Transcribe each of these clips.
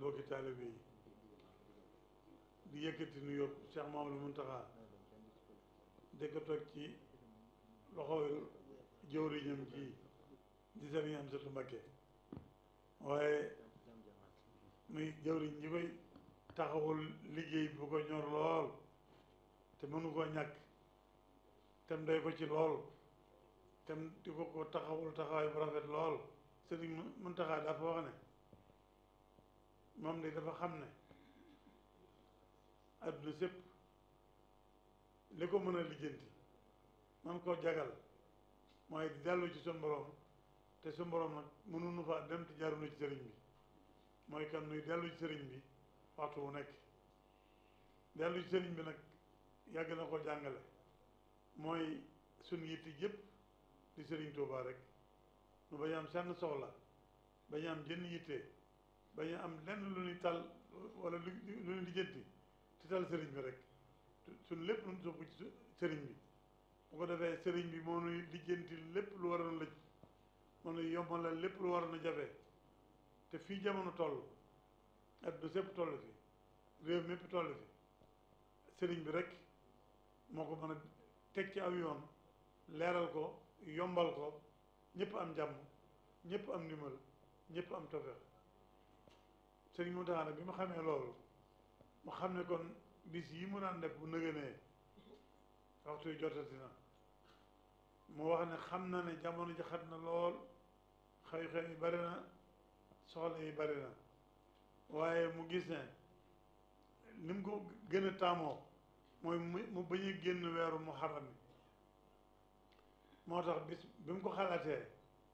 bokki taalibe yi di yëkkati nu yóbbu Cheikh Mamadou Muntaxa di ko toog ci loxo jëwriñam ji di Sëriñ Amsatu Mbakke waaye muy jëwriñ ñi koy taxawul liggéey bu ko ñor lool te mënu koo ñàkk tem doy ko ci lool tem di ko ko taxawul taxawaay bu rafet lool Sëriñ Muntaxa dafa wax ne moom de dafa xam ne adduna sépp li ko mën a lijjanti man koo jagal mooy di dellu ci sun borom te sun borom nag mënuñu fa dem te jaarunu ci sëriñ bi mooy kan nuy dellu ci sëriñ bi waxtu wu nekk dellu ci sëriñ bi nag yàgg na ko jàngale mooy suñ yitti yëpp di sëriñ Tuubaa rek nu bañ am senn soxla bañ am jënn yitte bañ am lenn lu ñuy tal wala lu lu ñuy lijjanti ci tal sëriñ bi rek suñ lépp lu ñu soppu ci sëriñ bi bu ko defee sëriñ bi moo nuy lijjanti lépp lu waroon lëj moo nuy yombalal lépp lu waroon a jafe te fii jamono toll adduna sépp toll fi réew mépp toll fi sëriñ bi rek moo ko mën a teg ci aw yoon leeral ko yombal ko ñëpp am jàmm ñëpp am ndimbal ñëpp am tawfeex sëriñ Mountakha nag bi ma xamee loolu mu xam ne kon bis yi mu daan def bu nëgënee waxtu yu jotati na mu wax ne xam na ne jamono ji xat na lool xew-xew yi bari na soxla yi bari na waaye mu gis ne ni mu ko gën a taamoo mooy mu mu bañ a génn weeru muharram bi moo tax bis bi mu ko xalaatee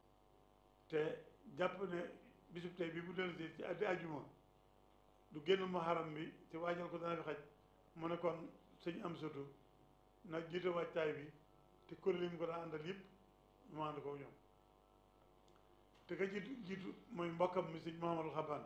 te jàpp ne bisub tey bi bu dellusee ci addi ajuma du génn muharram bi ci waajal ko dana fi xaj mu ne kon sëñ am sutu nag jiite waajtaay bi te kuréel yi mu ko daan àndal yëpp mu ànd ko ñoom te ka jiitu jiitu mooy mbokkam mi sëñ Mahamadou Xaban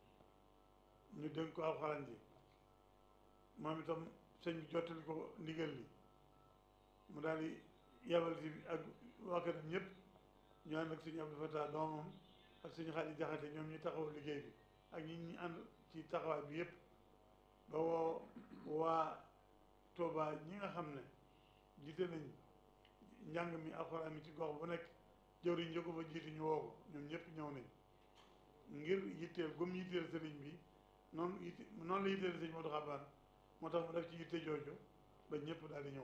ñu dénk ko alxuraan ji moom itam sëñ bi jottali ko ndigal li mu daal di yabal si ak waa këram ñëpp ñu ànd ak sëñ Abdou Fatah doomam ak sëñ Xaali Jaxate ñoom ñu taxaw liggéey bi ak ñi ñu ànd ci taxawaay bi yëpp ba woo waa Touba ñi nga xam ne jiite nañ njàng mi alxuraan mi ci gox bu nekk jëwriñ njëkko ba jiite ñu woo ko ñoom ñëpp ñëw nañ ngir yitteel gum yitteel sëriñ bi noonu yitte noonu la yitteel sëñ Modou Xabaan moo tax mu def ci yitte jooju ba ñëpp daal di ñëw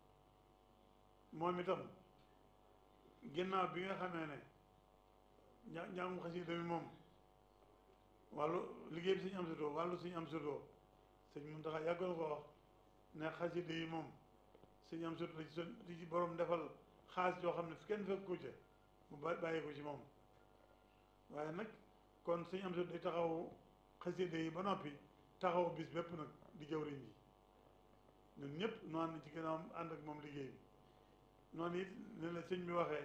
moom itam ginnaaw bi nga xamee ne ña njàngum xasida mi moom wàllu liggéey bi suñu am sudoo wàllu suñu am sudoo sëñ Muntaxa yàgg na ko wax ne xasida yi moom suñu am sudoo ci son di ci borom defal xaas yoo xam ne fi kenn fekk ko ca mu bàyyi ko ci moom waaye nag kon suñu am sudoo day taxaw xasida yi ba noppi taxaw bis bépp nag di jëwriñ ji ñun ñëpp nu ànd ci ginnaawam ànd ak moom liggéey bi noonu it ne la sëñ bi waxee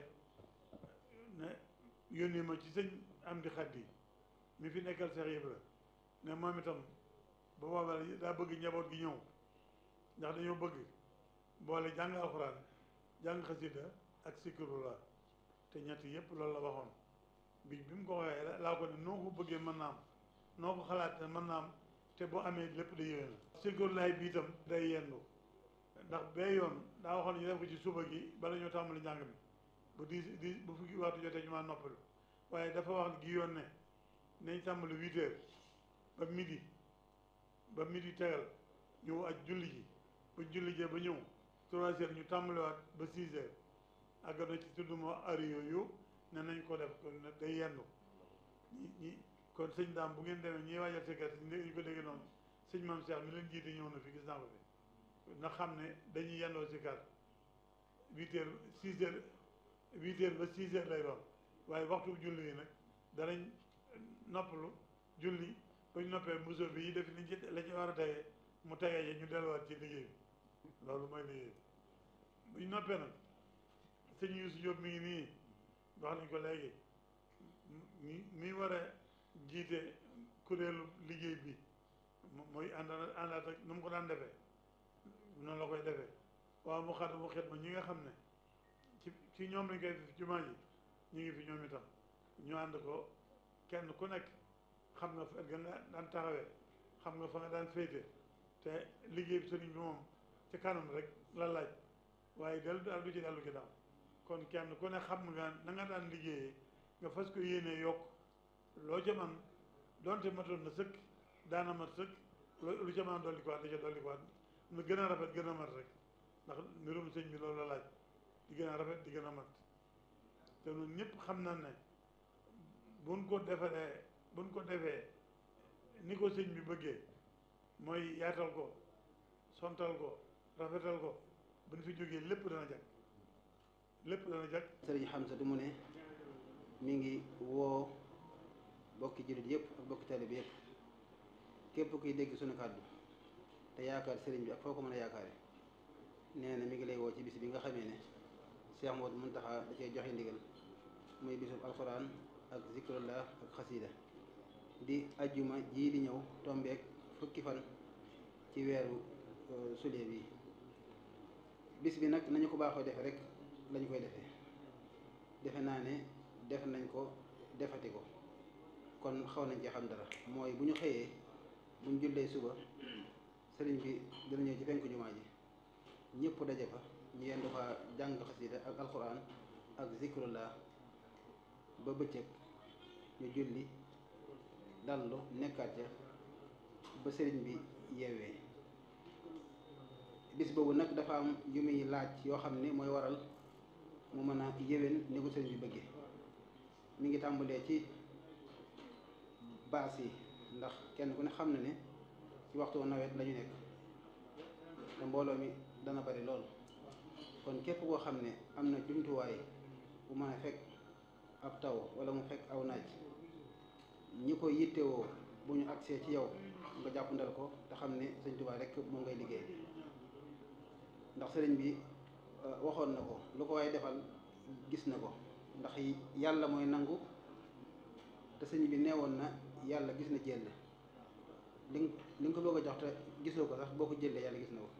ne yónni ma ci sëñ am di xaddi mi fi nekkal Seex Ibra ne moom itam ba boobaa daa bëgg njaboot gi ñëw ndax dañoo bëgg boole jàng alxuraan jàng xasida ak sikrullah te ñett yëpp loolu la waxoon bi bi mu ko waxee laa ko ne noo ko bëggee mën naa am noo ko xalaat ne mën naa am te bu amee lépp day yéwén na sikrullah bi itam day yendu ndax bee yoon daa waxoon ñu def ko ci suba gi bala ñoo tàmbali njàng mi bu di di bu fukki waxtu jotee ñu ma noppalu waaye dafa wax gi yoon ne nañ tàmbali huit heures ba midi ba midi tegal ñu aj julli ji bu julli jee ba ñëw trois heures ñu tàmbaliwaat ba six heures àgg na ci tudd ma ari yooyu ne nañ ko def kon day yendu ñi ñi kon sëñ daam bu ngeen demee ñiy waajal sécurité ñu ko dégg noonu sëñ maam Cheikh mi leen jiite ñëw na fi gis naa ko fi na xam ne dañuy yendoo si kar huit heures six heures huit heures ba six heures lay doon waaye waxtu julli yi nag danañ noppalu julli bañ noppee muso bi yi def liñ ci la ci war a tegee mu tegee yi ñu delluwaat ci liggéey bi loolu mooy liggéey bi buñ noppee nag sëñ Youssou Diop mi ngi nii wax nañ ko léegi mi mi war a jiite kuréelu liggéey bi mooy ànd àndaat ak nu mu ko daan defee noonu la koy defee waaw mu xat mu xet ma ñi nga xam ne ci ci ñoom lañ koy def jumaa ji ñu ngi fi ñoom itam ñu ànd ko kenn ku nekk xam nga fa nga daan taxawee xam nga fa nga daan féete te liggéey bi sëriñ bi moom ci kanam rek la laaj waaye dellu daal du ci dellu ci daal kon kenn ku ne xam nga na nga daan liggéeyee nga fas ko yéenee yokk loo ca man donte matoon na sëkk daana mat sëkk lu ca man dolli ko waat da ca dolli ko waat na gën a rafet gën a mat rek ndax mbirum sëñ bi loolu la laaj di gën a rafet di gën a mat te ñun ñëpp xam na ne buñ ko defaree buñ ko defee ni ko sëñ bi bëggee mooy yaatal ko sontal ko rafetal ko buñ fi jógee lépp dana jag lépp dana jag sëriñ Hamza du mu ne mi ngi woo bokki jullit yëpp ak bokki taalibe bi yëpp képp kuy dégg suñu kàddu te yaakaar sëriñ bi ak foo ko mën a yaakaare nee na mi ngi lay woo ci bis bi nga xamee ne Cheikh Modou Mountakha da cee joxe ndigal muy bisub alxuraan ak zikrullah ak xasida di ajjuma jii di ñëw tombeek fukki fan ci weeru sulet bi bis bi nag nañu ko baaxoo defe rek lañu koy defee defe naa ne def nañ ko defati ko kon xaw nañ ci xam dara mooy bu ñu xëyee bu ñu jullee suba sëriñ bi dina ñëw ci penku jumaa ji ñëpp daje fa ñu yendu fa jàng xasida ak alxuraan ak zikrullah ba bëccëg ñu julli dallu nekkaat ca ba sëriñ bi yeewee bis boobu nag dafa am yu muy laaj yoo xam ne mooy waral mu mën a yéwén ni ko sëriñ bi bëggee mi ngi tàmbalee ci baas yi ndax kenn ku ne xam na ne ci waxtu nawet la ñu nekk te mbooloo mi dana bari lool kon képp koo xam ne am na jumtuwaay bu mën a fekk ab taw wala mu fekk aw naaj ñi ko yittewoo bu ñu agsee ci yow nga jàppandal ko te xam ne sëñ Tuubaa rek moom ngay liggéey ndax sëriñ bi waxoon na ko lu ko waaye defal gis na ko ndax yàlla mooy nangu te sëñ bi neewoon na yàlla gis na jël li li nga ko bëgg a jox te gisoo ko sax boo ko jëlee yàlla gis na ko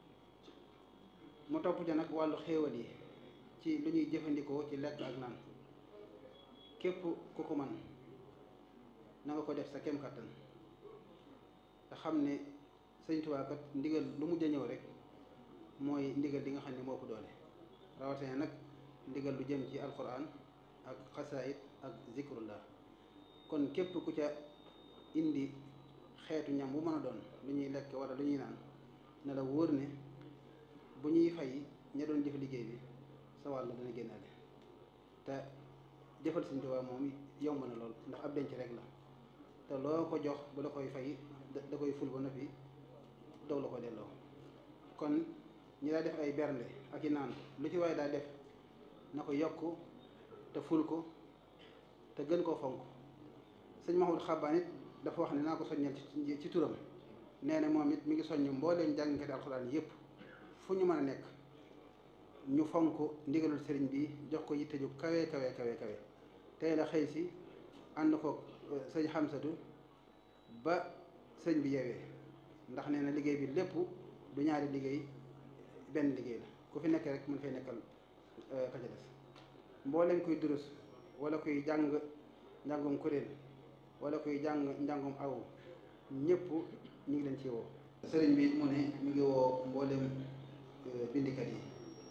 mu topp ca nag wàllu xéewal yi ci lu ñuy jëfandikoo ci lekk ak naan képp ku ko man na nga ko def sa kem kattan te xam ne sëñ Tuubaa kat ndigal lu mujj a ñëw rek mooy ndigal li nga xam ne moo ko doole rawatina nag ndigal lu jëm ci alquran ak xasaayid ak zikrullah kon képp ku ca indi xeetu ñam bu mën a doon lu ñuy lekk wala lu ñuy naan ne la wóor ne bu ñuy fay ña doon jëf liggéey bi sa wàll dana génnaale te jëfal Sëñ Tuubaa moom yomb na lool ndax ab denc rek la te loo ko jox bu la koy fay da koy ful ba noppi doog la ko delloo kon ñi daa def ay bernde ak i naan lu ci waaye daa def na ko yokk te ful ko te gën koo fonk sëñ Mahmoud Xabbaan it dafa wax ne naa ko soññal ci ci turam nee na moom it mi ngi soññ mbooleem jàngkati alxuraan yépp fu ñu mën a nekk ñu fonk ndigalul sëriñ bi jox ko yitte ju kawe kawe kawe kawe tey la xëy si ànd ko sëñ Xamsatu ba sëñ bi yeewee ndax nee na liggéey bi lépp du ñaari liggéey benn liggéey la ku fi nekk rek mën fay nekkal ka ca des mbooleem kuy durus wala kuy jàng njàngum kuréel wala kuy jàng njàngum aw ñëpp ñu ngi leen ci woo sëriñ bi mu ne mi ngi woo mbooleem bindikat yi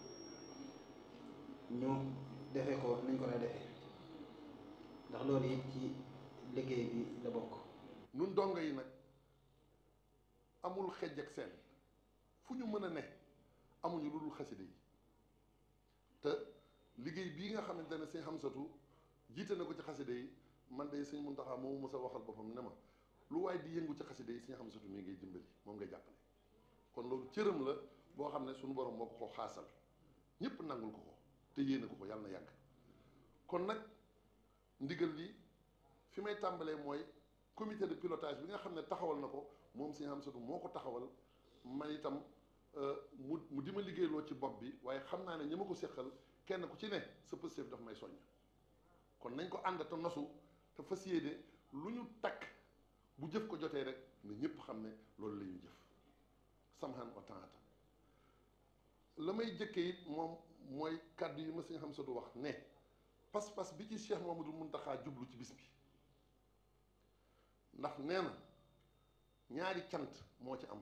ñu defe ko nañ ko daa defee ndax loolu it ci liggéey bi la bokk nun dongo yi nag amul xejj ak seen fu ñu mën a ne amuñu lu dul xaside yi te liggéey bii nga xamante ne sëñ Xamsatu jiite na ko ci xaside yi man de sëñ Muntaxa moomu mos a waxal boppam ne ma lu waaye di yëngu ci xaside yi sëñ Xamsatu mii ngay dimbali moom ngay jàppale kon loolu cëram la boo xam ne suñu borom moo ko ko xaasal ñëpp nangul ko ko te yéene ko ko yàlla na yàgg kon nag ndigal li fi may tàmbalee mooy comité de pilotage bi nga xam ne taxawal na ko moom sëñ Xamsatu moo ko taxawal man itam mu mu di ma liggéeyloo ci bopp bi waaye xam naa ne ñi ma ko séqal kenn ku ci ne sa pëstéef daf may soññ kon nañ ko ànd te nosu te fas yéene lu ñu takk bu jëf ko jotee rek ne ñëpp xam ne loolu la ñuy jëf samhan wa taata la may jëkkee it moom mooy kàddu yi ma sëñ Xamsatu wax ne pas-pas bi ci Cheikh Mamadou Muntaxa jublu ci bis bi ndax nee na ñaari cant moo ci am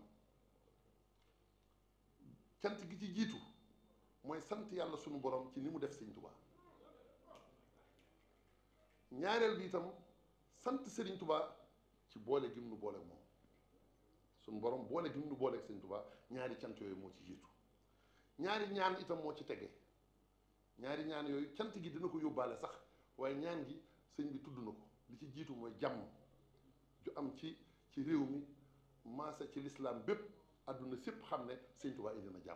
cant gi ci jiitu mooy sant yàlla sunu borom ci ni mu def sëñ Tuubaa ñaareel bi itam sant Sëriñ Tuubaa ci boole gim nu boole moom sunu borom boole gim nu boole ak sëñ Tuubaa ñaari cant yooyu moo ci jiitu ñaari ñaan itam moo ci tege ñaari ñaan yooyu cant gi dina ko yóbbaale sax waaye ñaan gi sëñ bi tudd na ko li ci jiitu mooy jàmm ju am ci ci réew mi maasa ci lislaam bépp àdduna sépp xam ne sëñ Tuubaa indi na jàmm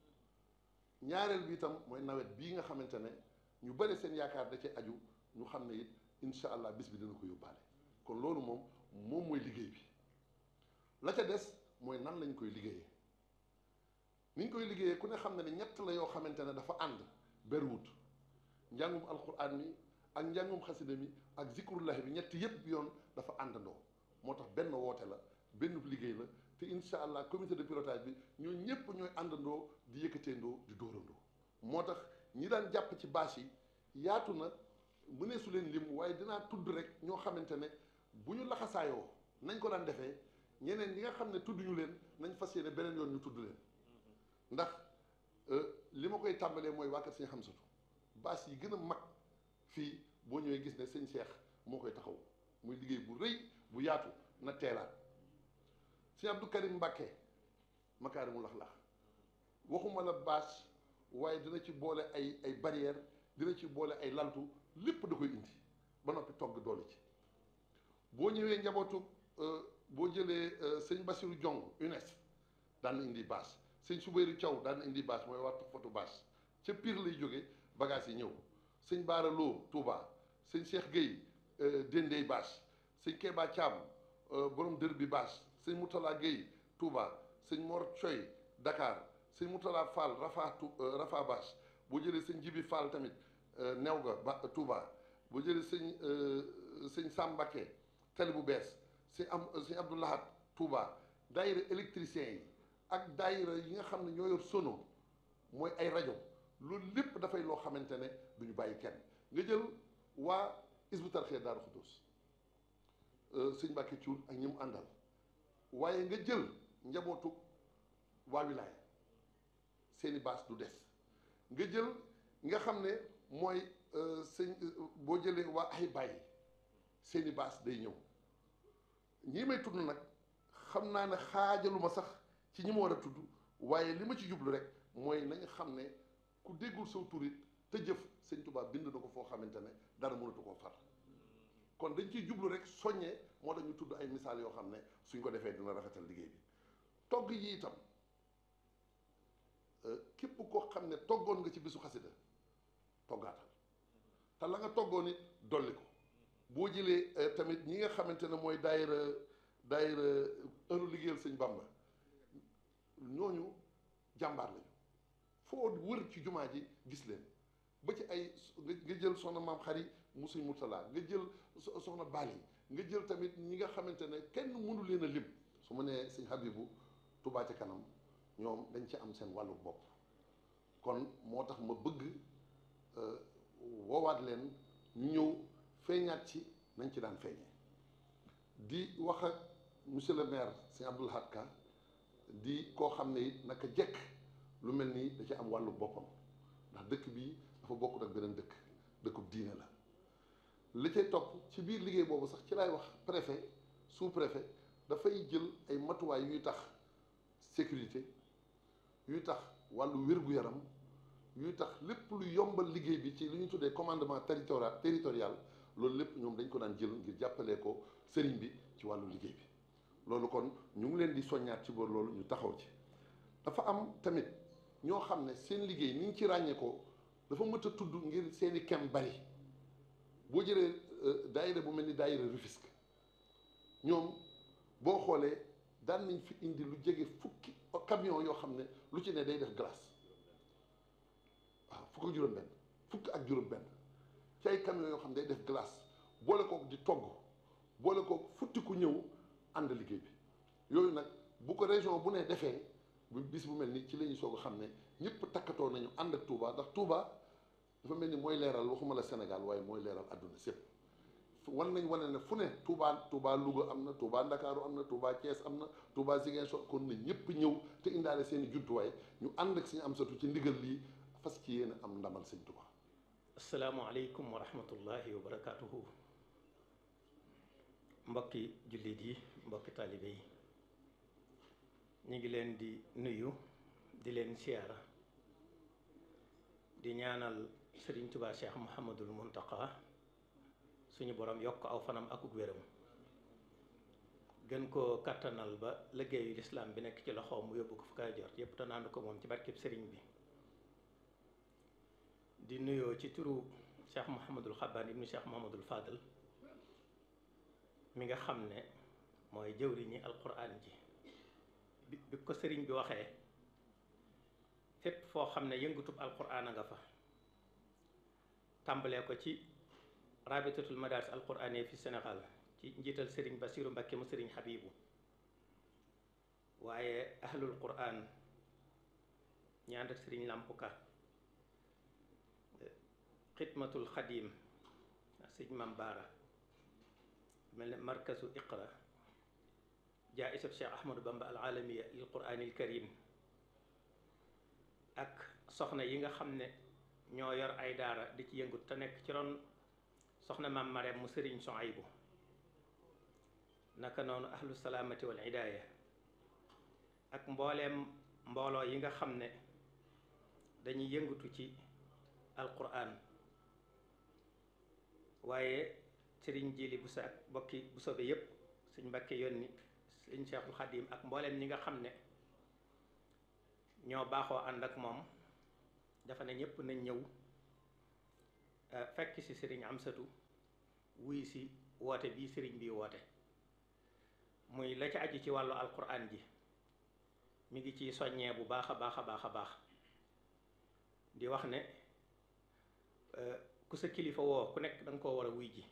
ñaareel bi itam mooy nawet bii nga xamante ne ñu bëri seen yaakaar da ci aju ñu xam ne it incha allah bis bi dina ko yóbbaale kon loolu moom moom mooy liggéey bi la ca des mooy nan lañ koy liggéeyee ni ñu koy liggéeyee ku ne xam ne ne ñett la yoo xamante ne dafa ànd berwut njàngum alquran mi ak njàngum xasida mi ak zikrullahi bi ñett yépp yoon dafa àndandoo moo tax benn woote la benn liggéey la te incha allah comité de pilotage bi ñoo ñëpp ñooy àndandoo di yëkkateendoo di dóorandoo moo tax ñi daan jàpp ci bâche yi yaatu na mënee su leen lim waaye dinaa tudd rek ñoo xamante ne bu ñu laxasaayoo nañ ko daan defee ñeneen ñi nga xam ne tudd ñu leen nañ fas yéene beneen yoon ñu tudd leen ndax li ma koy tàmbalee mooy waa kër sëñ Xamsatu bâche yi gën a mag fii boo ñëwee gis ne sëñ Cheikh moo koy taxaw muy liggéey bu rëy bu yaatu na teelaat sëñ Abdou Karim Mbàkke makaarimul axlaaq waxuma la bâche waaye dina ci boole ay ay barrière dina ci boole ay laltu lépp da koy indi ba noppi togg doole ci boo ñëwee njabootu boo jëlee sëñ Basiru Jong UNES daan na indi bâche sëñ Subéeru Thiaw daan na indi bâche mooy waa foto bâche ca Pire lay jóge bagage yi ñëw sëñ Baara Lo Touba sëñ Cheikh Gueye Dendey bâche sëñ Kéba Thiam borom dër bi bâche sëñ Moutala Gueye Touba sëñ Mor Coy Dakar sëñ Moutala Fall Rafa Rafa bâche boo jëlee sëñ Jibi Fall tamit new ga ba Touba boo jëlee sëñ sëñ Sambake tali bu bees sëñ am sëñ Abdoulahat Touba daayira électricien yi ak daayira yi nga xam ne ñoo yor sono mooy ay rajo loolu lépp dafay loo xamante ne du ñu bàyyi kenn nga jël waa Hizbut Tarqiyyah Daaru Xudoos sëñ Mbàkke Cuur ak ñi mu àndal waaye nga jël njabootu waa wilaaya seeni baas du des nga jël nga xam ne mooy sëñ boo jëlee waa ay bàyyi seeni baas day ñëw ñii may tudd nag xam naa ne xaajaluma sax ci ñi ma war a tudd waaye li ma ci jublu rek mooy nañu xam ne ku déggul saw turit te jëf sëñ Tuubaa bind na ko foo xamante ne dara mënatu koo far kon dañ ciy jublu rek soññee moo tax ñu tudd ay misaal yoo xam ne suñ ko defee dina rafetal liggéey bi togg yi itam képp koo xam ne toggoon nga ci bisu xasida toggaatal te la nga toggoon it dolli ko boo jëlee tamit ñi nga xamante ne mooy daayira daayira ëru liggéeyal sëñ Bamba ñooñu jàmbaar lañu foo wër ci jumaa ji gis leen ba ci ay nga jël soxna maam xari mu sëñ Murtala nga jël soxna Bali nga jël tamit ñi nga xamante ne kenn mënu leen a lim su ma nee sëñ Habibu Touba ci kanam ñoom dañ ci am seen wàllu bopp kon moo tax ma bëgg woowaat leen ñu ñëw feeñaat ci nañ ci daan feeñee di wax ak monsieur le maire sëñ Abdoul Ahad Ka di koo xam ne it naka jekk lu mel nii da ci am wàllu boppam ndax dëkk bii dafa bokkut ak beneen dëkk dëkkub diine la li cay topp ci biir liggéey boobu sax ci laay wax préfet sous préfet dafay jël ay matuwaay yuy tax sécurité yuy tax wàllu wér-gu-yaram yuy tax lépp lu yombal liggéey bi ci li ñu tuddee commandement territorial territorial loolu lépp ñoom dañ ko daan jël ngir jàppalee ko sëriñ bi ci wàllu liggéey bi loolu kon ñu ngi leen di soññaat ci boor loolu ñu taxaw ci dafa am tamit ñoo xam ne seen liggéey ni ñu ci ràññee ko dafa mët a tudd ngir seeni kem bari boo jëlee daayira bu mel ni daayira Rufisque ñoom boo xoolee daan nañ fi indi lu jege fukki camion yoo xam ne lu ci ne day def glace waaw fukk ak juróom-benn fukk ak juróom-benn ci ay camion yoo xam ne day def glace boole kook di togg boole kook futti ku ñëw ànd liggéey bi yooyu nag bu ko région bu ne defee bu bis bu mel ni ci la ñu soog a xam ne ñëpp takkatoo nañu ànd ak Touba ndax Touba dafa mel ni mooy leeral waxuma la Sénégal waaye mooy leeral àdduna sépp wan nañ wane ne fu ne Touba Touba Louga am na Touba Ndakaaru am na Touba Thiès am na Touba Ziguinchor kon na ñëpp ñëw te indaale seen i jumtuwaay ñu ànd ak suñu am satu ci ndigal lii fas ci yéen am ndamal sëñ Touba. asalaamualeykum wa rahmatullahi wa barakaatuhu mbokki jullit yi mbokki taalibe yi ñu ngi leen di nuyu di leen siyaara di ñaanal sëriñ Tuubaa Cheikh Muhammadul Muntaqa suñu borom yokk aw fanam akuk wéram gën koo kattanal ba liggéeyu lislaam bi nekk ci loxoom mu yóbbu ko fu kaay jot yépp te naandu ko moom ci barkeb sëriñ bi di nuyoo ci turu Cheikh Muhammadul Xabbaan ibnu Cheikh Muhammadul Fadal mi nga xam ne mooy jëwriñi alquran ji bi bi ko sëriñ bi waxee fépp foo xam ne yëngatub alquran a nga fa tàmbalee ko ci rabitatul madaris alquraniya fi Sénégal ci njiital sëriñ Basiru Mbakke mu sëriñ Habibu waaye ahlul quran ñi ànd ak sëriñ Lampuka xidmatul xadim sëñ Mam Baara mel ne markazu iqra jaaisat Cheikh Ahmadou Bamba al alamiya lil quraanil karim ak soxna yi nga xam ne ñoo yor ay daara di ci yëngut te nekk ci ron soxna maam Mareem mu sëriñ Soaybu naka noonu ahlu salaamati wal hidaaya ak mbooleem mbooloo yi nga xam ne dañuy yëngatu ci alquran waaye sëriñ jili bu sa ak bokki bu sobe yépp suñ mbakke yónni sëñ Cheikhul Xadim ak mbooleem ñi nga xam ne ñoo baaxoo ànd ak moom dafa ne ñépp nañ ñëw fekk ci sëriñ Amsatu wuy si woote bii sëriñ bi woote muy la ci aju ci wàllu alquran ji mi ngi ciy soññee bu baax a baax a baax a baax di wax ne ku sa kilifa woo ku nekk da nga koo war a wuy ji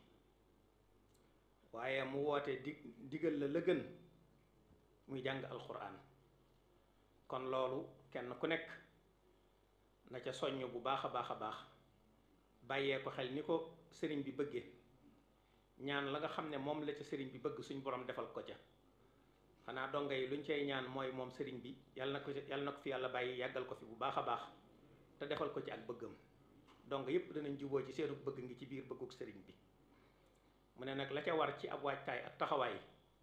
waaye mu woote di digal la la gën muy jàng alquran kon loolu kenn ku nekk na ca soññ bu baax a baax a baax bàyyee ko xel ni ko sëriñ bi bëggee ñaan la nga xam ne moom la ca sëriñ bi bëgg suñ borom defal ko ca xanaa donga yi luñ cay ñaan mooy moom sëriñ bi yàlla na ko yàlla na ko fi yàlla bàyyi yàggal ko fi bu baax a baax te defal ko ci ak bëggam donc yépp danañ juboo ci seenu bëgg ngi ci biir bëgguk sëriñ bi mu ne nag la ca war ci ab waajtaay ak taxawaay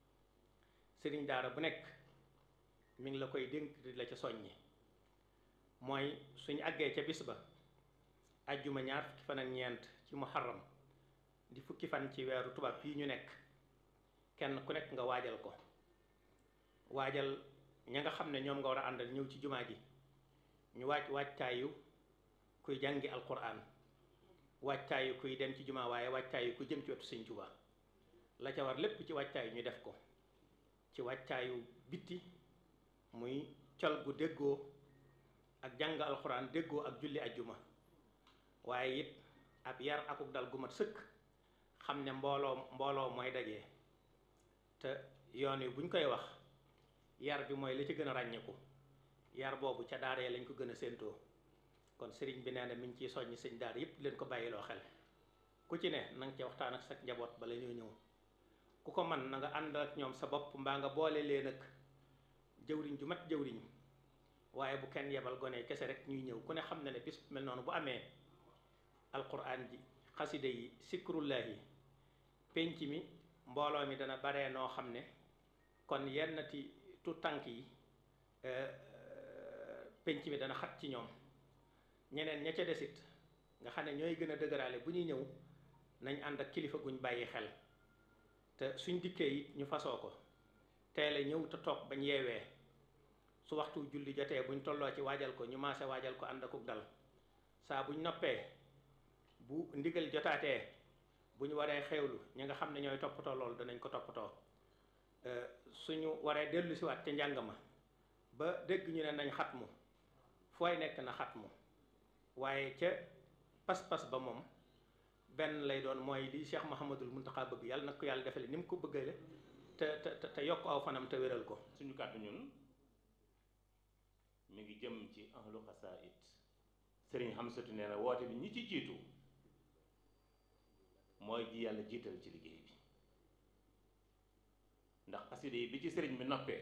sëriñ daara bu nekk mi ngi la koy dénk di la ca soññi mooy suñu àggee ca bis ba ajjuma ñaar fukki fan ak ñeent ci muharram di fukki fan ci weeru tubaab fii ñu nekk kenn ku nekk nga waajal ko waajal ña nga xam ne ñoom nga war a àndal ñëw ci jumaa ji ñu waaj waajtaayu kuy jàngi alquran waajtaayu kuy dem ci jumaa waaye waajtaayu ku jëm ci wetu sëñ Tuubaa la ca war lépp ci waajtaayu ñu def ko ci waajtaayu bitti muy col gu déggoo ak jàng alquran déggoo ak julli ajjuma waaye it ab yar akuk dal gu mat sëkk xam ne mbooloo mbooloo mooy dajee te yoon wi buñ koy wax yar bi mooy la ci gën a ràññeeku yar boobu ca daaree lañ ko gën a séentoo kon sëriñ bi nee na mi ngi ciy soññi sëñ daar yépp leen ko bàyyiloo xel ku ci ne na nga ci waxtaan ak sa njaboot bala ñoo ñëw ku ko man na nga ànd ak ñoom sa bopp mbaa nga boole leen ak jëwriñ ju mat jëwriñ waaye bu kenn yebal gone kese rek ñuy ñëw ku ne xam na ne bis mel noonu bu amee alquran ji xaside yi sikrullahi penc mi mbooloo mi dana baree noo xam ne kon yennati tu tànk yi penc mi dana xat ci ñoom ñeneen ña ca desit nga xam ne ñooy gën a dëgëraale bu ñuy ñëw nañ ànd ak kilifa guñ bàyyi xel te suñ dikkee it ñu fasoo ko teele ñëw te toog bañ yeewee su waxtu julli jotee buñ tolloo ci waajal ko ñu maase waajal ko ànd akuk dal saa buñ noppee bu ndigal jotaatee bu ñu waree xewlu ñi nga xam ne ñooy toppatoo loolu danañ ko toppatoo suñu waree dellu siwaat ca njàng ma ba dégg ñu ne nañ xatmu fooy nekk na xatmu waaye ca pas-pas ba moom benn lay doon mooy li Cheikh Mouhamadul Muntaxa bëgg yàlla na ko yàlla defale ni mu ko bëggale te te te yokk aw fanam te wéral ko suñu kàddu ñun mi ngi jëm ci ahlu xasaayid sëriñ Xamsatu nee na woote bi ñi ci jiitu mooy ji yàlla jiital ci liggéey bi ndax xasida yi bi ci sëriñ bi noppee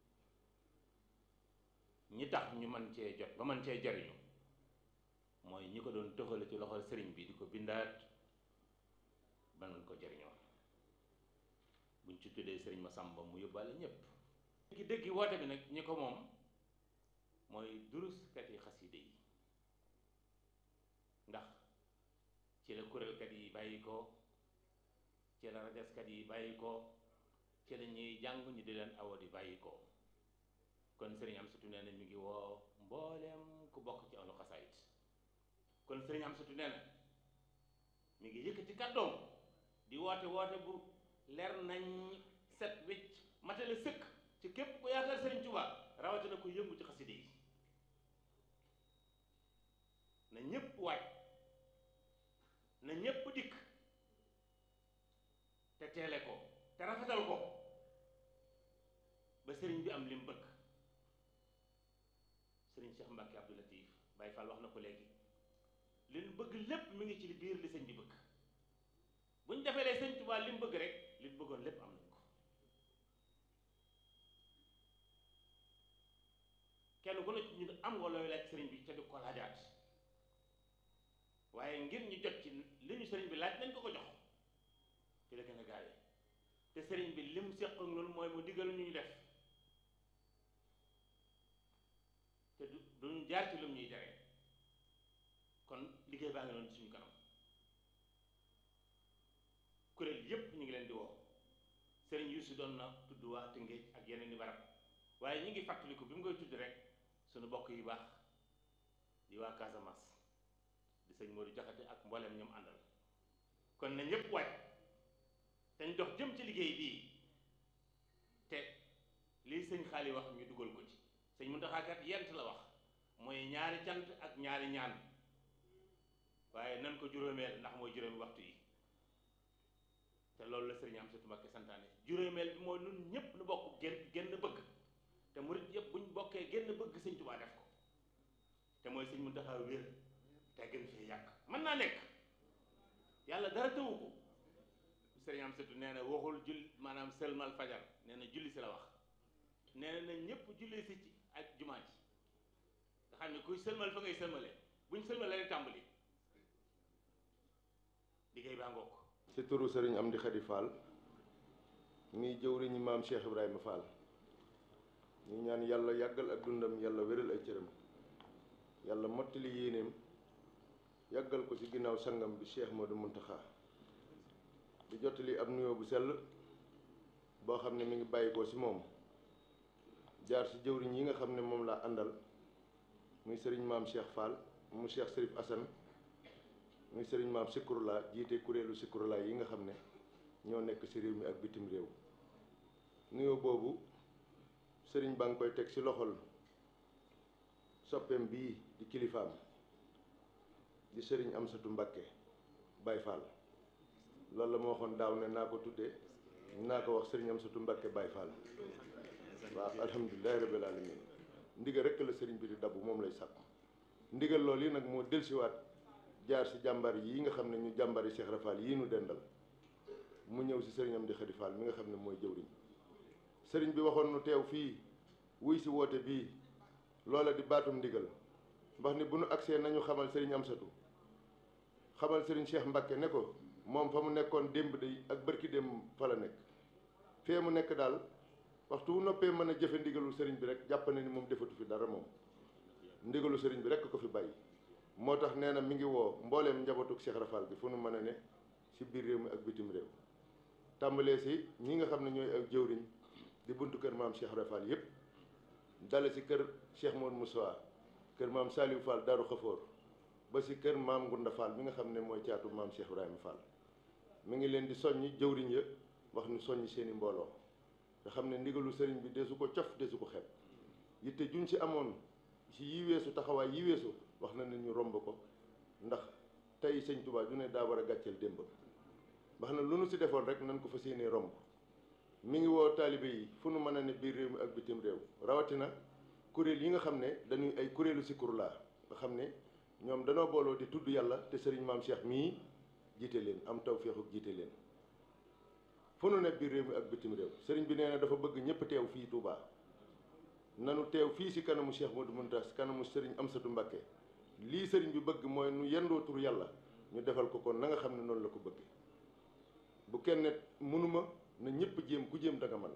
ñi tax ñu mën cee jot ba mën cee jariñu mooy ñi ko doon tëxale ci loxol sëriñ bi di ko bindaat ba mën ko jariñoo buñ ci tuddee sëriñ Masamba mu yóbbaale ñépp dëggi dëggi woote bi nag ñi ko moom mooy duruskat yi xaside yi ndax ci la kuréelkat yi bàyyi ko ci la rajaskat yi bàyyi ko ci la ñuy jàng ñu di leen awo di bàyyi ko kon sëriñ am sutu nee na mi ngi woo mbooleem ku bokk ci ahlu xasaayit kon sëriñ am sutu nee na mi ngi yëkkati kàddoom di woote woote bu leer nañ set wecc matale sëkk ci képp ku yaakaar sëriñ Tuubaa rawatina ko yëngu ci xaside yi na ñépp waaj na ñépp dikk te teele ko te rafetal ko ba sëriñ bi am li mu bëgg sëriñ Cheikh Mbacke Abdou Latif Baye Fall wax na ko léegi li ñu bëgg lépp mi ngi ci biir li sëñ bi bëgg bu ñu defee lee sëñ Tuubaa li mu bëgg rek li ñu bëggoon lépp am nañ ko kenn ku ne ci ñu am nga looy laaj sëriñ bi te di ko laajaat waaye ngir ñu jot ci li ñu sëriñ bi laaj nañ ko ko jox ci la gën a gaawee te sëriñ bi lim seq ak noonu mooy mu digal ñu ñu def te du duñu jaar ci lum ñuy tere kon liggéey baa ngi doon suñu kanam kuréel yépp ñu ngi leen di woo sëriñ Yuusu doon na tudd waa Tëngéej ak yeneen i barab waaye ñu ngi fàttaliku bi mu koy tudd rek suñu bokk yu baax di waa Casamance di sëñ Modou Jaxate ak mboolem ñoom àndal kon na ñëpp waaj dañ dox jëm ci liggéey bii te lii sëñ xaali wax ñu dugal ko ci sëñ Muntaxa kat yent la wax mooy ñaari cant ak ñaari ñaan waaye nan ko juróomeel ndax mooy juróomi waxtu yi te loolu la sëriñ am satu Mbakke santaane juróomeel bi mooy nun ñëpp nu bokk génn génn bëgg te murit yëpp buñ bokkee génn bëgg sëñ Tuubaa def ko te mooy sëñ Muntaxa wér te gën fee yàgg mën naa nekk yàlla dara tëwu ko sëriñ am satu nee na waxul jull maanaam sëlmal fajar nee na julli si la wax nee na ñëpp julli si ci ak jumaa ji nga xam ne kuy sëlmal fa ngay sëlmale buñ sëlmale rek tàmbali liggéey baa ngoog ci turu sëriñ Amdi Xadi Fall muy jëwriñu maam Cheikh Ibrahima Fall ñu ñaan yàlla yàggal ak dundam yàlla wéral ay cëram yàlla mottali yéeneem yàggal ko ci ginnaaw sangam bi Cheikh Modou Muntaxa di jottali ab nuyoo bu sell boo xam ne mi ngi bàyyi ko ci moom jaar ci jëwriñ yi nga xam ne moom laa àndal muy sëriñ maam Cheikh Fall mu Cheikh Serif Assane muy sëriñ maam Sikurula jiite kuréelu Sikurula yi nga xam ne ñoo nekk ci réew mi ak bitim réew nuyoo boobu sëriñ baa ngi koy teg ci loxol soppeem bii di kilifaam di sëriñ Amsatu Mbakke Baye Fall loolu la ma waxoon daaw ne naa ko tuddee naa ko wax sëriñ Amsatu Mbakke Baye Fall waaw alhamdulilahi rabbil alamin ndigal rekk la sëriñ bi di dabu moom lay sàkku ndigal loolu yi nag moo delsiwaat jaar ci jàmbar yi nga xam ne ñu jàmbar yi Cheikh Rafal yii nu dendal mu ñëw ci sëriñ Amdi Xadi Fall mi nga xam ne mooy jëwriñ sëriñ bi waxoon nu teew fii wuy ci woote bii loola di baatum ndigal mbax ni bu nu agsee nañu xamal sëriñ Amsatu xamal sëriñ Cheikh Mbakke ne ko moom fa mu nekkoon démb day ak bërki démb fa la nekk fee mu nekk daal waxtu wu noppee mën a jëfe ndigalu sëriñ bi rek jàpp na ni moom defatu fi dara moom ndigalu sëriñ bi rek ko fi bàyyi moo tax nee na mi ngi woo mbooleem njabootuk Cheikh Rafal gi fu nu mën a ne ci biir réew mi ak bitim réew tàmbalee si ñi nga xam ne ñooy ak jëwriñ di buntu kër maam Cheikh Rafal yépp dale si kër Cheikh Modou Moussa kër maam Saliou Fall Darou Khafour ba si kër maam Ngunda Fall mi nga xam ne mooy caatu maam Cheikh Ibrahima Fall mi ngi leen di soññi jëwriñ ya wax ni soññi seeni mbooloo nga xam ne ndigalu sëriñ bi desu ko cof desu ko xeeb yitte juñ si amoon si yi weesu taxawaay yi weesu wax na ne ñu romb ko ndax tey sëñ Touba ju ne daa war a gàcceel démb wax na lu nu si defoon rek nan ko fas yéenee romb mi ngi woo taalibe yi fu nu mën a ne biir réew mi ak bitim réew rawatina kuréel yi nga xam ne dañuy ay kuréelu Zikrullah nga xam ne ñoom danoo booloo di tudd yàlla te sëriñ maam Cheikh mii jiite leen am tawféexu jiite leen fu nu ne biir réew mi ak bitim réew sëriñ bi nee na dafa bëgg ñëpp teew fii Touba nanu teew fii si kanamu Cheikh Modou Mountakha si kanamu sëriñ Amsatu Mbakke lii sëriñ bi bëgg mooy nu yendoo tur yàlla ñu defal ko kon na nga xam ne noonu la ko bëgg bu kenn mënuma na ñëpp jéem ku jéem da nga man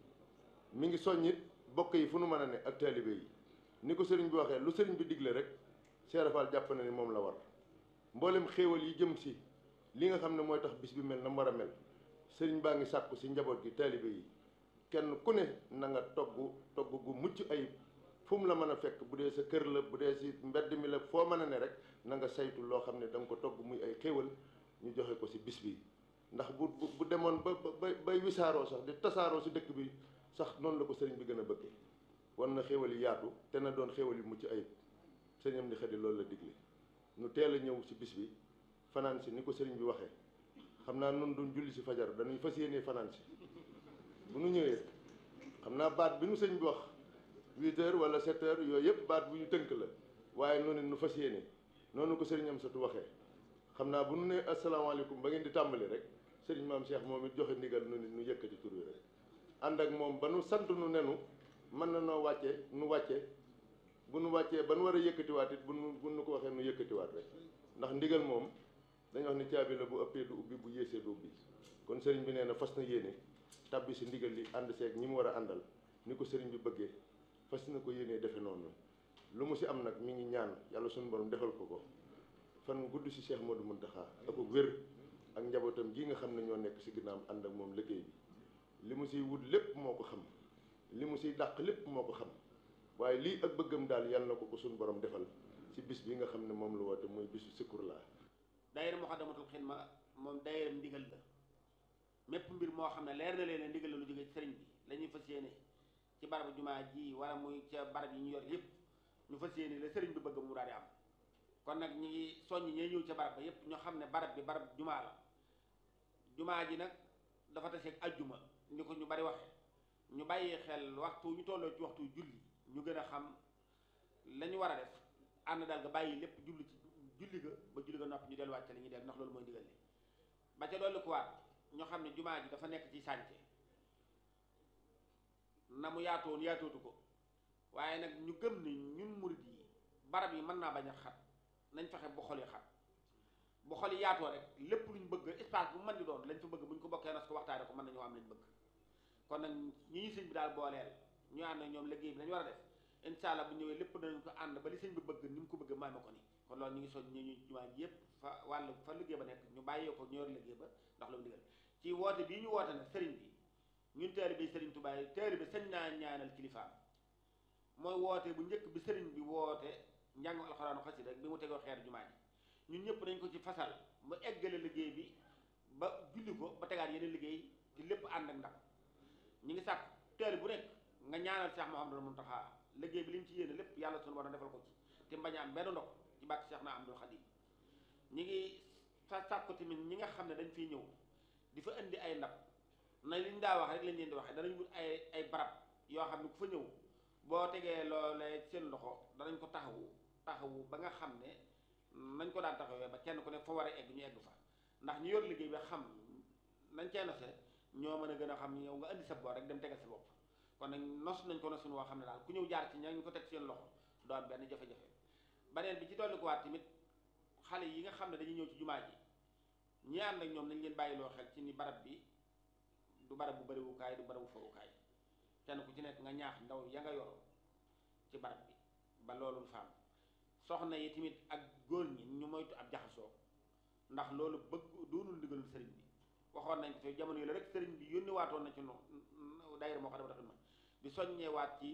mi ngi soññit bokk yi fu nu mën a ne ak taalibe yi ni ko sëriñ bi waxee lu sëriñ bi digle rek Cheikh Fall jàpp na ni moom la war mboolem xéewal yi jëm si li nga xam ne mooy tax bis bi mel na mu war a mel sëriñ baa ngi sàkku si njaboot gi taalibe yi kenn ku ne na nga togg togg gu mucc ayib fu mu la mën a fekk bu dee sa kër la bu dee si mbedd mi la foo mën a ne rek na nga saytu loo xam ne da nga ko togg muy ay xéewal ñu joxe ko si bis bi ndax bu bu bu demoon ba ba bay wisaaroo sax di tasaaroo si dëkk bi sax noonu la ko sëriñ bi gën a bëggee war na xéewal yi yaatu te na doon xéewal yu mucc ayib sëriñam di xëdi loolu la digle ñu teel a ñëw si bis bi fanaan si ni ko sëriñ bi waxee xam naa nun duñ julli si fajar dañuy fas yéenee fanaan si bu nu ñëwee xam naa baat bi nu sëñ bi wax huit heures wala sept heures yooyu yëpp baat bu ñu tënk la waaye noonu nu fas yéene noonu ko sëriñ am satu waxee xam naa bu nu nee asalaamaaleykum ba ngeen di tàmbali rek sëriñ maam Cheikh moom it joxe ndigal nu nit nu yëkkati tur wi rek ànd ak moom ba nu sant nu nenu mën na noo wàcce nu wàcce bu nu wàccee ba nu war a yëkkatiwaat it bu nu bu nu ko waxee nu yëkkatiwaat rek ndax ndigal moom dañu wax ni caabi la bu ëppee du ubbi bu yéesee du ubbi kon sëriñ bi nee na fas na yéene tàbbi si ndigal li ànd seeg ñi mu war a àndal ni ko sëriñ bi bëggee fas na ko yéenee defe noonu lu mu si am nag mi ngi ñaan yàlla suñu borom defal ko ko fan gudd si Cheikh Modou Mountakha ak wér ak njabootam gi nga xam ne ñoo nekk si ginnaam ànd ak moom liggéey bi li mu siy wut lépp moo ko xam li mu siy dàq lépp moo ko xam waaye lii ak bëggam daal yàlla na ko ko suñu borom defal si bis bi nga xam ne moom la woote muy bisu sikkur laa daayira Muxaddamatul Xidma moom daayira ndigal la mépp mbir moo xam ne leer na leen ne ndigal la lu jóge ci sëriñ bi la ñuy fas yéene ci barabu jumaa ji wala muy ca barab yi ñu yor yëpp ñu fas yéene la sëriñ bi bëgg mu daal di am kon nag ñi ngi soññ ñee ñëw ca barab ba yëpp ñoo xam ne barab bi barab jumaa la jumaa ji nag dafa taseeg ajjuma ni ko ñu bari waxe ñu bàyyi xel waxtu ñu tolloo ci waxtu julli ñu gën a xam la ñu war a def ànd daal nga bàyyi lépp julli ci julli ga ba julli ga noppi ñu delluwaat ca li ñuy def ndax loolu mooy ndigal li ba ca dolli kuwaat ñoo xam ne jumaa ji dafa nekk ci sànce na mu yaatoon yaatootu ko waaye nag ñu gëm ni ñun murid yi barab yi mën naa bañ a xat nañ fexe bu xol yi xat bu xol yi yaatoo rek lépp luñ bëgg espace bu mën di doon lañ fa bëgg buñ ko bokkee nas ko waxtaane ko mën nañoo am lañ bëgg kon nag ñi ñu sëñ bi daal booleel ñu ànd ak ñoom liggéey bi dañu war a def incha allah bu ñëwee lépp danañ ko ànd ba li sëñ bi bëgg ni mu ko bëgg maame ko ni kon loolu ñu ngi soñ ñu ñu jumaa ji yëpp fa wàll fa liggéey ba nekk ñu bàyyee ko ñor liggéey ba ndax la mu digal ci woote bii ñu woote nag sëriñ bi ñun taalibe bi sëriñ Tuubaa yi taalibe sañ naa ñaanal kilifaam mooy woote bu njëkk bi sëriñ bi woote njàng alxuraanu xasida rek bi mu tegoo xeer jumaa ji ñun ñëpp dañ ko ci fasal mu eggale liggéey bi ba julli ko ba tegaat yeneen liggéey ci lépp ànd ak ndam ñu ngi sàkk taalibe bu nekk nga ñaanal Cheikh Mouhamadou Mountakha liggéey bi li mu ci yéene lépp yàlla sunu war a defal ko ci te mbañ a am benn ndox ci bàkk Cheikh na Abdul Xadim ñi ngi sa sàkku tamit ñi nga xam ne dañ fiy ñëw di fa indi ay ndab na liñ daa wax rek lañ leen di waxee danañ wut ay ay barab yoo xam ne ku fa ñëw boo tegee loolee seen loxo danañ ko taxawu taxawu ba nga xam ne nañ ko daan taxawee ba kenn ku ne fa war a egg ñu egg fa ndax ñu yor liggéey bi xam nañ cee nose ñoo mën a gën a xam yow nga indi sa boor rek dem tegal sa bopp kon nag nos nañ ko nosin woo xam ne daal ku ñëw jaar ci ña ñu ko teg seen loxo doo am benn jafe-jafe baneen bi ci dolli ko waat tamit xale yi nga xam ne dañuy ñëw ci jumaa ji ñi ànd ak ñoom nañ leen bàyyiloo xel ci ni barab bi du barab bu bariwukaay du barabu fawukaay kenn ku ci nekk nga ñaax ndaw ya nga yor ci barab bi ba loolu faam soxna yi tamit ak góor ñi ñu moytu ab jaxasoo ndax loolu bëgg doonul ndigalul sëriñ bi waxoon nañ ko fi jamono yi la rek sëriñ bi yónni waatoon na ci no daayira moo xam ne dafa ma di soññee waat ci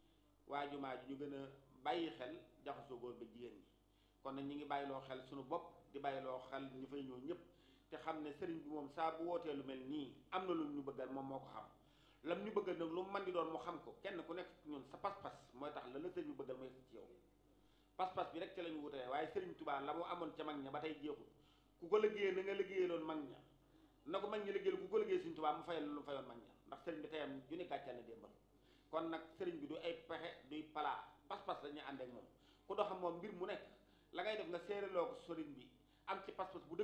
waa jumaa ji ñu gën a bàyyi xel jaxasoo góor ba jigéen ñi kon nag ñu ngi bàyyiloo xel suñu bopp di bàyyiloo xel ñu fay ñëw ñëpp te xam ne sëriñ bi moom saa bu wootee lu mel nii am na lu ñu bëggal moom moo ko xam lam ñu bëggal nag lu mu mën di doon mu xam ko kenn ku nekk ñun sa pas-pas mooy tax la la sëriñ bi bëggal mooy ci yow pas-pas bi rek ci la ñu wutalee waaye sëriñ Tuubaa la mu amoon ca mag ña ba tey jeexul ku ko liggéeyee na nga liggéeyaloon mag ña na ko mag ñi liggéeyal ku ko liggéey sëriñ Tuubaa mu fayal lu mu fayoon mag ña ndax sëriñ bi teyam ju ne gàccal na démbal kon nag sëriñ bi du ay pexe duy palaa pas-pas la ñuy ànd ak moom ku doxam moom mbir mu nekk la ngay def nga séeraloo ko sëriñ bi am ci pas-pas bu dëgër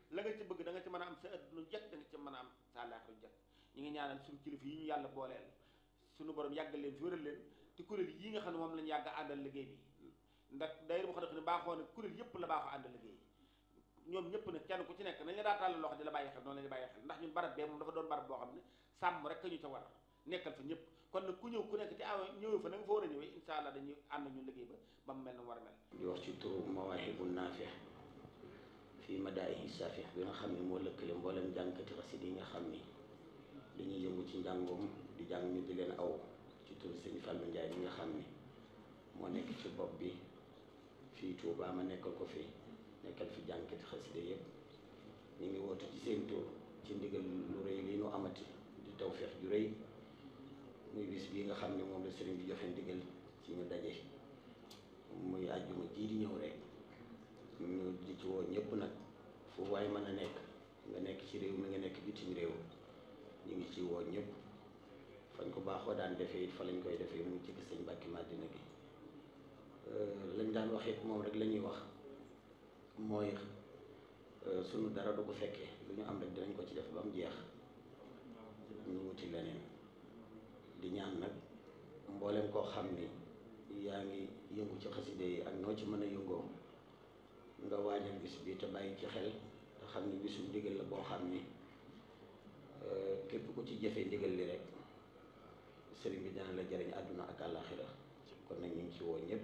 la nga ci bëgg da nga ci mën a am sa adduna jekk da nga ci mën a am sa àllaaxira jekk ñu ngi ñaanal suñu kilifa yi ñu yàlla booleel suñu borom yàggal leen fi wéral leen te kuréel yi nga xam ne moom lañu yàgg a àndal liggéey bi ndax day mu xam ne baaxoo ne kuréel yëpp la baaxoo àndal liggéey ñoom ñëpp nag kenn ku ci nekk nañ la daa tàllal loxo di la bàyyi xel noonu la ñu bàyyi xel ndax ñun barab bee moom dafa doon barab boo xam ne sàmm rek ñu ca war nekkal fa ñëpp kon nag ku ñëw ku nekk te aw ñëwee fa na nga fa war a ñëwee incha allah dañuy ànd ñu liggéey ba ba mu mel na mu war a mel di wax ci turu mawaahibu naafi fii madaayihi saafi bi nga xam ne moo lëkkale mboolem jàngkati xasida yi nga xam ni dañuy yëngu ci njàngoom di jàng ñu di leen aw ci turu sëñ Fallou Ndiaye mi nga xam ni moo nekk ci bopp bi fii Touba ma nekkal ko fi nekkal fi jàngkati xasida yëpp ñu ngi woote ci seen tur ci ndigal lu rëy li nu amati di tawfeex ju rëy muy bis bii nga xam ne moom la sëriñ bi joxe ndigal ci ñu daje muy àjjuma jii di ñëw rek ñu di ci woo ñëpp nag fu waay mën a nekk nga nekk ci réew mi nga nekk bitim réew ñu ngi ci woo ñëpp fañ ko baaxoo daan defee it fa lañ koy defee muy ci sëñ Mbàkke Madina gi lañ daan wax it moom rek la ñuy wax mooy sunu dara du ko fekkee lu ñu am rek dinañ ko ci def ba mu jeex ñu wuti leneen di ñaan nag mboolem koo xam ni yaa ngi yëngu ci xaside yi ak noo ci mën a yëngoo nga waajal bis bi te bàyyi ci xel te xam ni bisu ndigal la boo xam ni képp ku ci jëfee ndigal li rek sëriñ bi dina la jëriñ àdduna ak àllaaxira kon nag ñu ngi ci woo ñëpp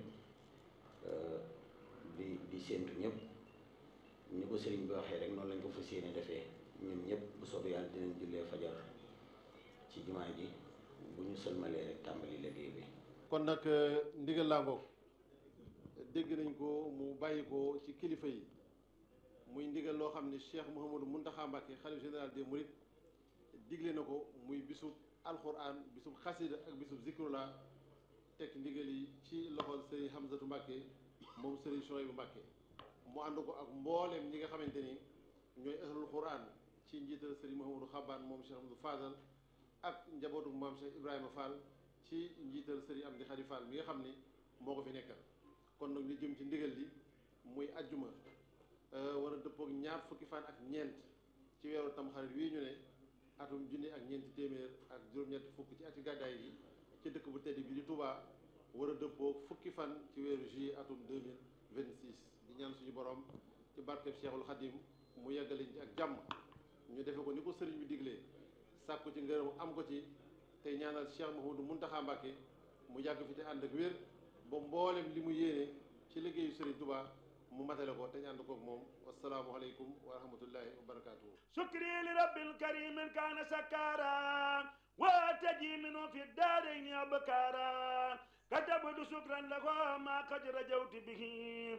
di di séentu ñëpp ni ko sëriñ bi waxee rek noonu lañ ko fas yéene defee ñun ñëpp bu soobee yàlla dinañ jullee fajar ci jumaa ji bu ñu sëlmalee rek tàmbali liggéey bi kon nag ndigal laa ngoog dégg nañ ko mu bàyyi ko ci kilifa yi muy ndigal loo xam ne Cheikh Mouhamadou Mountakha Mbacké xalif général des Mourides digle na ko muy bisub alxuraan bisub xasida ak bisub zikrullah teg ndigal yi ci loxol Serigne Hamzatu Mbacké moom Serigne Souhaïbou Mbacké mu ànd ko ak mbooleem ñi nga xamante ni ñooy ahlul quran ci njiital Serigne Mouhamadou Xabbaan moom Cheikh Amadou Fadal ak njabootu maam Cheikh Ibrahima Fall ci njiital Serigne Amdi Khady Fall mi nga xam ni moo ko fi nekkal kon nag ñu jëm ci ndigal li muy ajjuma war a dëppook ñaar fukki fan ak ñeent ci weeru tamxarit wii ñu ne atum junni ak ñeenti téeméer ak juróom-ñetti fukk ci ati gàddaay yi ci dëkk bu tedd bi di Touba war a dëppook fukki fan ci weeru juillet atum 2026 di ñaan suñu borom ci barkeb Cheikhul Khadim mu yeggaliñ ci ak jàmm ñu defe ko ni ko sëriñ bi diglee sàkku ci ngërëm am ko ci tey ñaanal Cheikh Mouhamadou Mountakha Mbacké mu yàgg fi te ànd ak wér ba mboolem li mu yéene ci liggéeyu Serigne Touba mu matale ko te ñu ànd koog moom wasalaamualeykum wa rahmatullahi wa barakatuhu شكري لرب الكريم كان سكارا واتجي منه في الدارين أبكارا كتبت شكرا له ما قد رجوت به